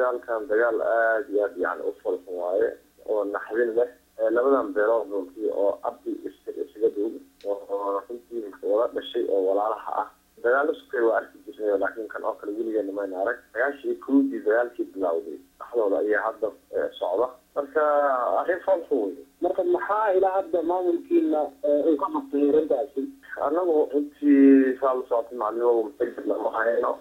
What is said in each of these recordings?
dagaalkan dagaal aada iyo aad yani u falsan waaye oo naxdin leh labadan beelood runtii oo abdi isaga dhow oo runtii wala dhashay oo walaalaha ah dagaalo sukay waa arki jirnay laakiin kan oo kale weligeena mayna arag dagaashii kowdii dagaalkii bilowday dhaxdooda ayaa hadda socda marka arrin falxun wey marka maxaa ilaa hadda maamulkiina uu ka qabtay arrintaasi anagu intii saa la socotay maclumo mutagid lama hayno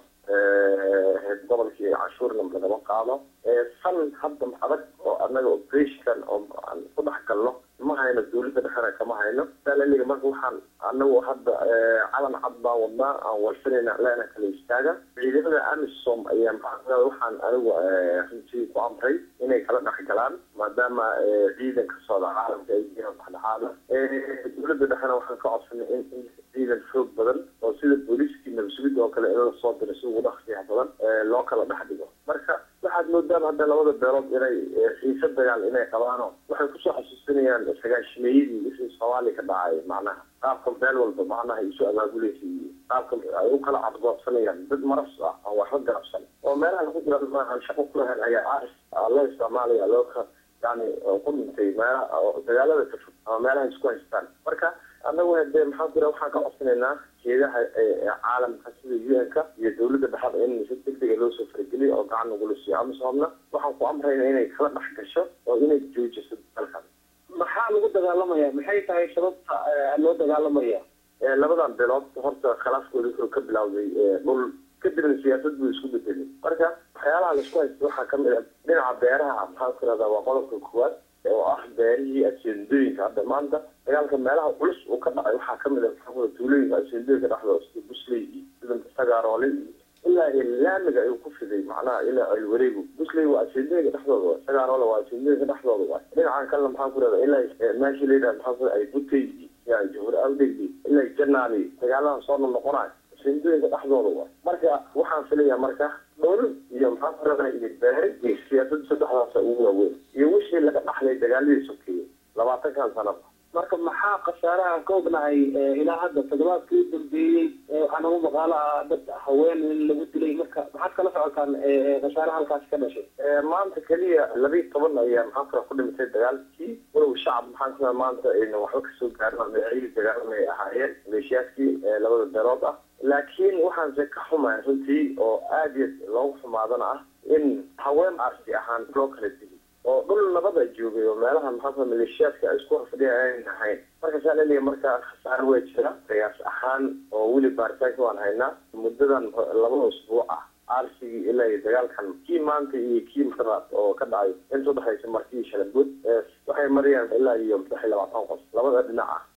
gobolkii canshuurna lagama qaado fan hadda adag oo anaga operationkan oo aan ku dhex galno ma hayno dawladda dhexena kama hayno salaliga marka waxaan anagu hadda calan cad baan wadnaa aan warsanayna leena kala istaaga ciidamada amisom ayaa maxaa waxaan anigu runtii ku amray inay kala dhex galaan maadaama ciidanka socda caalamka ay yihiin dhexdhexaada dawladda dhexena waxaan ka codsanay in in ciidan xoog badan oo sida booliiskii nabasugidda oo kale in la soo diro si ugu dhaqsiyaha badan loo kala dhex dhigo marka waxaad moodaan hadda labada beelood inay xiise dagaal inay qabaano waxay kusoo xasuusinayaan sagaashimeeyadii wixii soomaaliya ka dhacay macnaha qaabka beel walba macnaha isu abaabulaysa iyo qaabka ay u kala cadgoobsanayaan dad maras ah aan waxba garabsan oo meelaha lagu jira maahan shaqo ku lahayn ayaa aris loo isticmaalaya loo ka yani ku dhintay meela dagaalada ka fog ama meelaha isku haystaan marka anagu hadee maxaa jira waxaan ka codsanaynaa jeedaha caalamka sida u n-ka iyo dawladda dhexada in si degdega loo soo farageliyo oo gacan nagula siiyo amisoomna waxaan ku amrayna inay kala dhex gasho oo inay joojiso dalkan maxaa lagu dagaalamaya maxay tahay sababta loo dagaalamaya labadan beelood horta khilaafkooda wuxuu ka bilowday dhul kadibna siyaasad buu isku bedelay marka waxyaalaha laisku haysta waxaa kamid a dhinaca beeraha maxaan ku irahdaa waa qodobka koowaad oo ah beerihii aseendooyinka hadda maanta dagaalka meelaha culus uu ka dhacay waxaa kamid a maxaa tuulooyinka aseendooyinka dhexdooda sida busley iyo sida sagaarole iyo ilaa laamiga ayuu ku fiday macnaha ilaa ay wareegu busley waa aseendooyinka dhexdooda waay sagaarole waa aseendooyinka dhexdooda waay dhinacan kalena maxaan ku irahdaa ilaa meeshii layidhaha maxaa ku ay butey ya jahur awdegi ilaa janaali dagaaladan soo noqonayo aseendooyinka dhexdooda waay marka waxaan filayaa marka dhul iyo maxaa ku irahdaa iyo beere iyo siyaasada saddexdaasa ugu waaweyn iyo wixii laga dhaxlay dagaaladii sokeeye labaatankan sanaba marka maxaa khasaaraha ka ognahay ilaa hadda toddobaadkii u dambeeyey waxaa nagu maqaalo ah dad haween in lagu dilay marka maxaad kala socotaan khasaaraha halkaasi ka dhashay maanta keliya labiiy toban ayaa maxaa kula ku dhimatay dagaalkii walow shacab maxaan ku maanta ayna waxba kasoo gaarin magaciyadii dagaalamay ahaayeen maleeshiyaadkii labada beelood ah laakiin waxaanse ka xumahay runtii oo aada iyo loogu xumaadana ah in haween arsi ahaan loo kala dili oo dhul nabada joogay oo meelaha maxaa maleeshiyaadka ay isku horfadhiya ayn ahayn marka saa laleeya marka khasaar waa jira qiyaas ahaan oo weli baaritaanka waan haynaa muddadan labada usbuuc ah arsigii ilaa iyo dagaalkan kii maanta iyo kii maraad oo ka dhacay inta udhexaysa markii shalagood waxay marayaan ilaa iyo saddex iyo labaatan qof labada dhinac ah